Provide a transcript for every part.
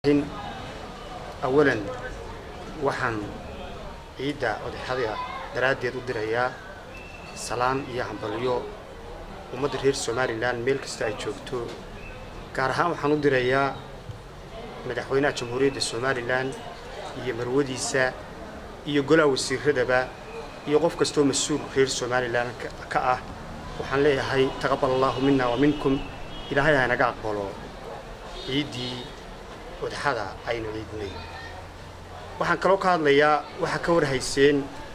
awalan waxaan ciidda odaxada daraaddeed u dirayaa salaan iyo hambalyo ummadda reer somalilan meel kasta ay joogto gaar ahaan waxaan u dirayaa madaxweynaha jamhuuriyadda somalilan iyo marwadiisa iyo golaha wasiiradaba iyo qof kastoo mas-uul reer somalilan ka ah waxaan leeyahay taqabal allaahu mina wa minkum ilaahay ha naga aqbalo ciiddii odaxada aynu ciidnay waxaan kaloo ka hadlayaa waxaa ka warhayseen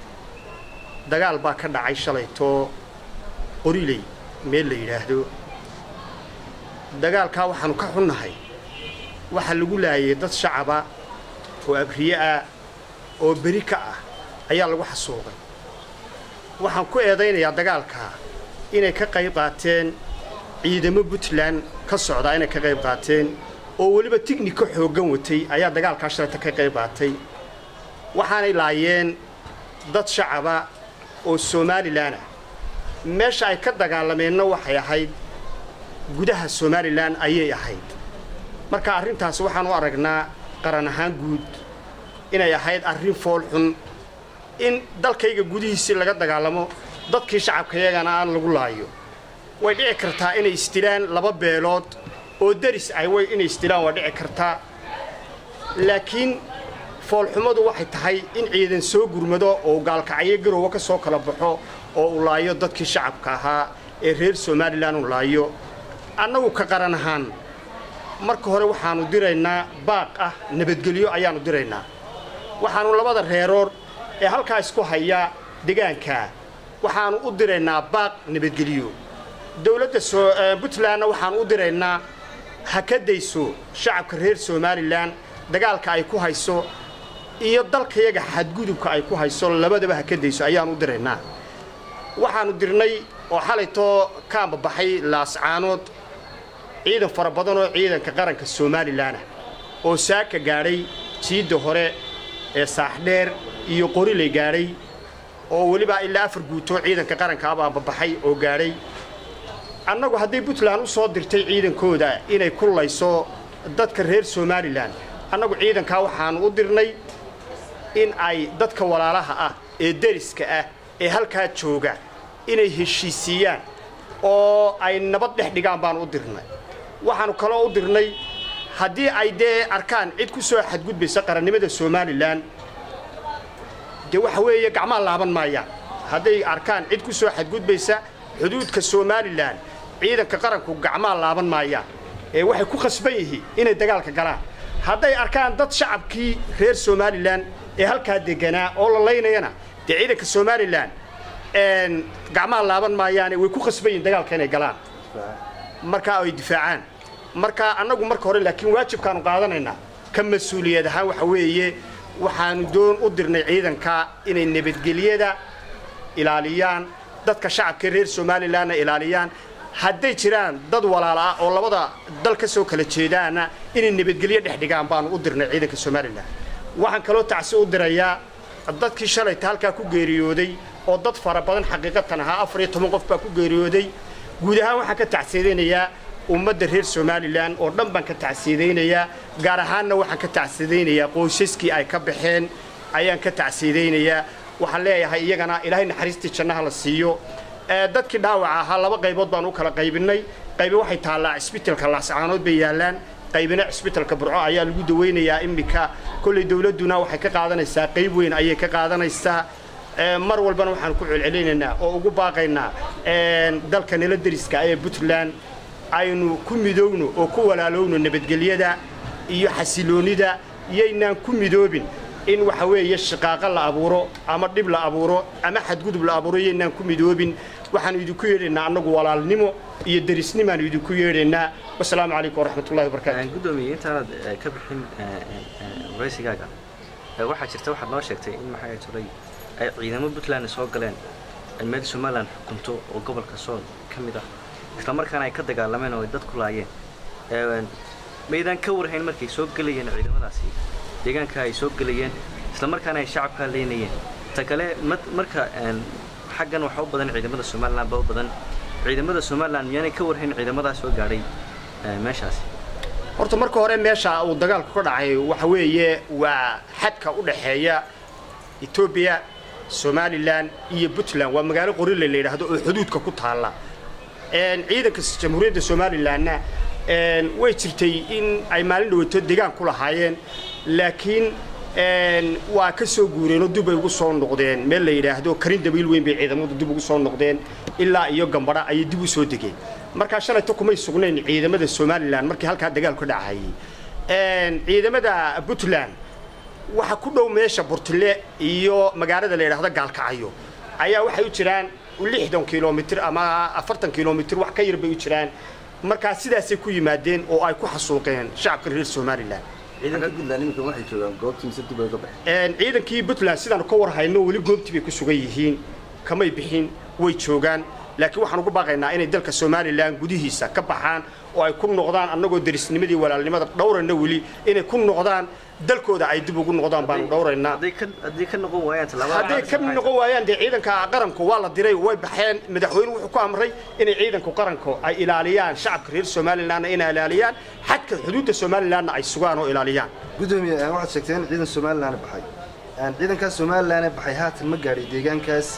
dagaal baa ka dhacay shalaytoo qoriley meel la yidhaahdo dagaalkaa waxaanu ka xunnahay waxaa lagu laayay dad shacaba oo abriye ah oo beri ka ah ayaa lagu xasuuqay waxaan ku eedaynayaa dagaalkaa inay ka qayb qaateen ciidamo puntland ka socdaa inay ka qayb qaateen oo weliba tignika xooggan watay ayaa dagaalkaa shalayta ka qayb qaatay waxaanay laayeen dad shacaba oo somalilan ah meesha ay ka dagaalameenna waxay ahayd gudaha somalilan ayay ahayd marka arrintaas waxaan u aragnaa qaran ahaan guud inay ahayd arrin fool xun in dalkayga gudihiisii laga dagaalamo dadkii shacabkayagana aan lagu laayo way dhici kartaa inay isdilaan laba beelood oo daris ay way inay isdilaan waa dhici kartaa laakiin foolxumadu waxay tahay in ciidan soo gurmado oo gaalkacyo garowa ka soo kala baxo oo uu laayo dadkii shacabka ahaa ee reer somalilan uu laayo annagu ka qaran ahaan marka hore waxaannu diraynaa baaq ah nabadgelyo ayaannu diraynaa waxaannu labada reerood ee halkaa isku haya degaankaa waxaannu u diraynaa baaq nabadgelyo dowladda puntlandna waxaannu u diraynaa ha ka dayso shacabka reer somalilan dagaalka ay ku hayso iyo dalkayaga xadgudubka ay ku hayso labadaba ha ka dayso ayaannu u diraynaa waxaannu dirnay oo xalaytoo ka ambabaxay laascaanood ciidan fara badan oo ciidanka qaranka somalilanah oo saaka gaadhay jiidda hore ee saaxdheer iyo qoriley gaadhay oo weliba ilaa afar guutoo ciidanka qaranka aba ambabaxay oo gaadhay annagu hadday puntland u soo dirtay ciidankooda inay ku layso dadka reer somalilan annagu ciidankaa waxaannu u dirnay in ay dadka walaalaha ah ee deriska ah ee halkaa jooga inay heshiisiiyaan oo ay nabad dhex dhigaan baanu u dirnay waxaannu kaloo u dirnay haddii ay dee arkaan cid ku soo xadgudbaysa qarannimada somalilan dee waxa weeye gacmaa laaban maayaan hadday arkaan cid ku soo xadgudbaysa xuduudka somalilan ciidanka qaranku gacmaa laaban maayaan ee waxay ku khasban yihiin inay dagaalka galaan hadday arkaan dad shacabkii reer somalilan ee halkaa deganaa oo la laynayana dee ciidanka somalilan gacmaa laaban maayaane way ku khasban yihiin dagaalka inay galaan markaa ay difaacaan marka annagu marka hore laakiin waajibkaanu qaadanaynaa ka mas-uuliyad ahaan waxa weeye waxaanu doon u dirnay ciidanka inay nabadgelyada ilaaliyaan dadka shacabka reer somalilanna ilaaliyaan hadday jiraan dad walaala ah oo labada dal ka soo kala jeedaana inay nabadgelyo dhex dhigaan baanu u dirnay ciidanka somalilan waxaan kaloo tacsi u dirayaa dadkii shalayta halkaa ku geeriyooday oo dad fara badan xaqiiqatan ahaa afar iyo toban qof baa ku geeriyooday guud ahaan waxaan ka tacsiidaynayaa ummadda reer somalilan oo dhan baan ka tacsiidaynayaa gaar ahaanna waxaan ka tacsiidaynayaa qoysaskii ay ka baxeen ayaan ka tacsiidaynayaa waxaan leeyahay iyagana ilaahay naxariistii jannaha la siiyo dadkii dhaawaca ahaa laba qaybood baan u kala qaybinay qaybi waxay taallaa cisbitalka laascaanood bay yaallaan qaybina cisbitalka burco ayaa lagu dawaynayaa iminka kolley dowladduna waxay ka qaadanaysaa qayb weyn ayay ka qaadanaysaa mar walbana waxaan ku celcelinaynaa oo ugu baaqaynaa dalka nala deriska ee puntland aynu ku midoogno oo ku walaalowno nabadgelyada iyo xasiloonnida yaynaan ku midoobin in waxa weeye shaqaaqa la abuuro ama dhib la abuuro ama xadgudub la abuuro yaynaan ku midoobin waxaanu idinku yeedhaynaa annagu walaalnimo iyo derisnimaanu idinku yeedhaynaa wasalaamu calaykum waraxmatullahi wabarakaatu gudoomiye intaanad ka bixin waraysigaaga waxaa jirta waxaad noo sheegtay in maxaa jiray ay ciidamo puntland soo galeen ay meel somalilan xukunto oo gobolka sool ka mid ah isla markaana ay ka dagaalameen oo ay dad ku laayeen maydaan ka warhayn markay soo gelayeen ciidamadaasi deegaanka ay soo gelayeen isla markaana ay shacabkaa leynayeen ta kale marka xaggan waxaa u badan ciidamada somalilan baa u badan ciidamada somalilan miyaanay ka warhayn ciidamadaa soo gaadhay meeshaasi horta marka hore meesha uu dagaalku ka dhacay waxa weeye waa xadka u dhexeeya etoobiya somalilan iyo puntland waa magaalo qorile la yidhaahdo oo xuduudka ku taalla ciidanka jamhuuriyadda somalilanna way jirtay in ay maalin dhaweeto degaan ku lahaayeen laakiin waa ka soo guureenoo dib ay ugu soo noqdeen meel la yidhaahdo karin dabiil weyn bay ciidamadu dib ugu soo noqdeen ilaa iyo gambadha ayay dib u soo degeen markaa shalayto kumay sugnayn ciidamada somalilan markii halkaa dagaalku ka dhacayay ciidamada puntland waxa ku dhow meesha burtile iyo magaalada la yidhaahdo gaalkacyo ayaa waxay u jiraan lixdan kilomitr ama afartan kilomitr wax ka yar bay u jiraan markaa sidaasay ku yimaadeen oo ay ku xasuuqeen shacabka reer somalilan ciidanka puntland iminka waxay joogaan goobtii mise dib ay uga baxeen ciidankii puntland sidaanu ka war hayno weli goobtii bay ku sugan yihiin kamay bixin way joogaan laakiin waxaan ugu baaqaynaa inay dalka somalilan gudihiisa ka baxaan oo ay ku noqdaan annagoo derisnimadii walaalnimada dhowrayna weli inay ku noqdaan dalkooda ay dib ugu noqdaan baanu dhowraynaa hadday ka hadday ka noqon waayaan tallaabada hadday ka noqon waayaan dee ciidanka qaranku waa la diray way baxeen madaxweyne wuxuu ku amray inay ciidanku qaranku ay ilaaliyaan shacabka reer somalilanna inay ilaaliyaan xadka xuduudda somalilanna ay sugaan oo ilaaliyaan gudoomiye waxaad sheegteen in ciidan somalilan baxay ciidankaas somalilan baxay haatan ma gaadhay deegaankaas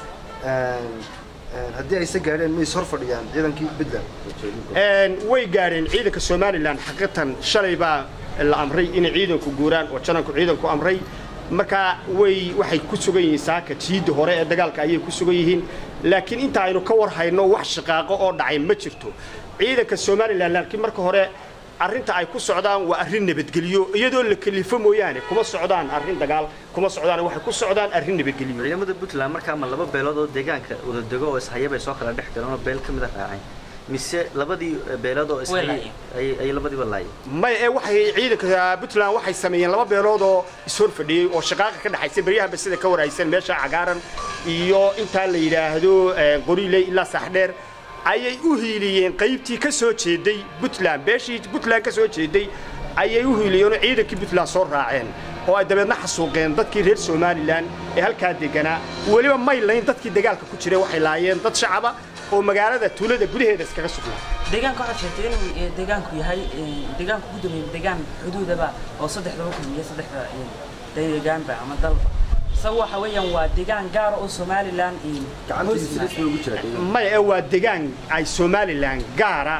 haddii ayse gaadheen ma is hor fadhiyaan ciidankii puntland way gaadheen ciidanka somalilan xaqiiqatan shalay baa la amray inay ciidanku guuraan oo jananku ciidanku amray markaa way waxay ku sugan yihiin saaka jiidda hore ee dagaalka ayay ku sugan yihiin laakiin inta aynu ka war hayno wax shaqaaqo oo dhacay ma jirto ciidanka somalilan laakiin marka hore arrinta ay ku socdaan waa arrin nabadgelyo iyadoo la kalifo mooyaane kuma socdaan arrin dagaal kuma socdaan waxay ku socdaan arrin nabadgelyo ciidamada puntland markaa ma laba beelood oo deegaanka wada dego oo ishaya bay soo kala dhex galeen oo beel ka mid a raaceen mise labadii beelood oo ishayay ay labadiiba laayeen may ee waxay ciidanka puntland waxay sameeyeen laba beelood oo ishor fadhiyey oo shaqaaqa ka dhexaysa beryahanba sida ka warhaysan meesha cagaaran iyo intaa la yidhaahdo qoriiley ilaa saaxdheer ayay u hiiliyeen qaybtii ka soo jeeday puntland beeshii puntland ka soo jeeday ayay u hiiliyeenoo ciidankii puntland soo raaceen oo ay dabeedna xasuuqeen dadkii reer somalilan ee halkaa deganaa weliba may layn dadkii dagaalka ku jiray waxay laayeen dad shacaba oo magaalada tuulada gudaheeda iskaga sugnaa deegaanka waxaad sheegtay inuu deegaanku yahay deegaanku ku dameeyay deegaan xuduudaba oo saddexdaba kulmiya saddexda deegaanba ama dalba isaga waxa weeyaan waa deegaan gaara oo somalilan gacantiisa rasmi ugu jira deegaanka maya ee waa degaan ay somalilan gaara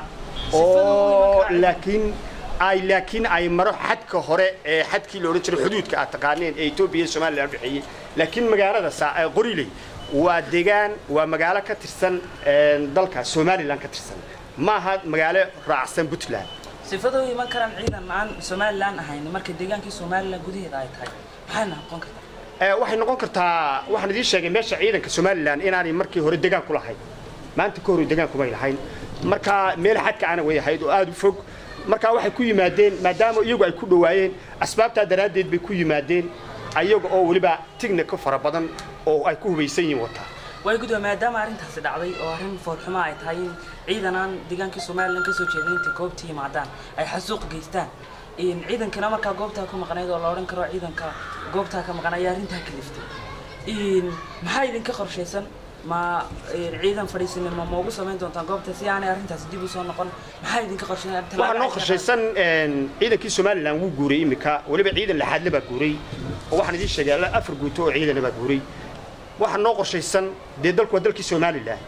oo laakiin ay laakiin ay maro xadka hore ee xadkii la odhan jiray xuduudka aad taqaaneen ee etoobiya iyo somalilan u dhexeeyey laakiin magaalada qoriley waa degaan waa magaalo ka tirsan dalka somalilan ka tirsan maaha magaalo raacsan puntland sifadoo iman karaan ciidan aan somalilan ahayn marka deegaankii somalilan gudaheeda ay tahay maxayna noqon kartaa waxay noqon kartaa waxaan idiin sheegay meesha ciidanka somalilan inaanay markii hore degaan ku lahayn maanta ka hore degaan kumay lahayn marka meel xadka ana way ahayd oo aada u fog marka waxay ku yimaadeen maadaama iyagu ay ku dhowaayeen asbaabtaa daraaddeed bay ku yimaadeen ayaga oo weliba tignika fara badan oo ay ku hubaysan yihiin wataa way gudoomiye maadaama arrintaasi dhacday oo arrin foolxumo ay tahay in ciidan aan deegaankii somalilan ka soo jeedin intay goobta yimaadaan ay xasuuq geystaan ciidankana markaa goobtaa ku maqnayd oo la odhan karo ciidanka goobtaa ka maqan ayaa arrintaa kaliftay maxaa idinka qorshaysan ma ciidan fadhiisanimo ma ugu samayn doontaan goobta si aanay arrintaasi dib u soo noqon maxaa idinka qorshaysan waxaa noo qorshaysan ciidankii somalilan wuu guuray iminka weliba ciidan laxaadle baa guuray oo waxaan idiin sheegay afar guuto oo ciidana baa guuray waxaa noo qorshaysan dee dalku waa dalkii somalilan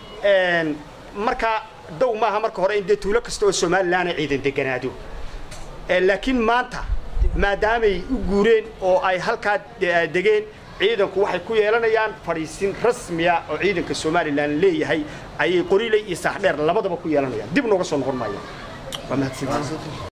marka dow maaha marka hore in dee tuulo kasta oo somalilan ciidan deganaado laakiin maanta maadaamay u guureen oo ay halkaa degeen ciidanku waxay ku yeelanayaan fadhiisin rasmiya oo ciidanka somalilan leeyahay ayay qoriley iyo saaxdheer labadaba ku yeelanayaan dib nooga soo noqon maayaan waa mahadsantihiin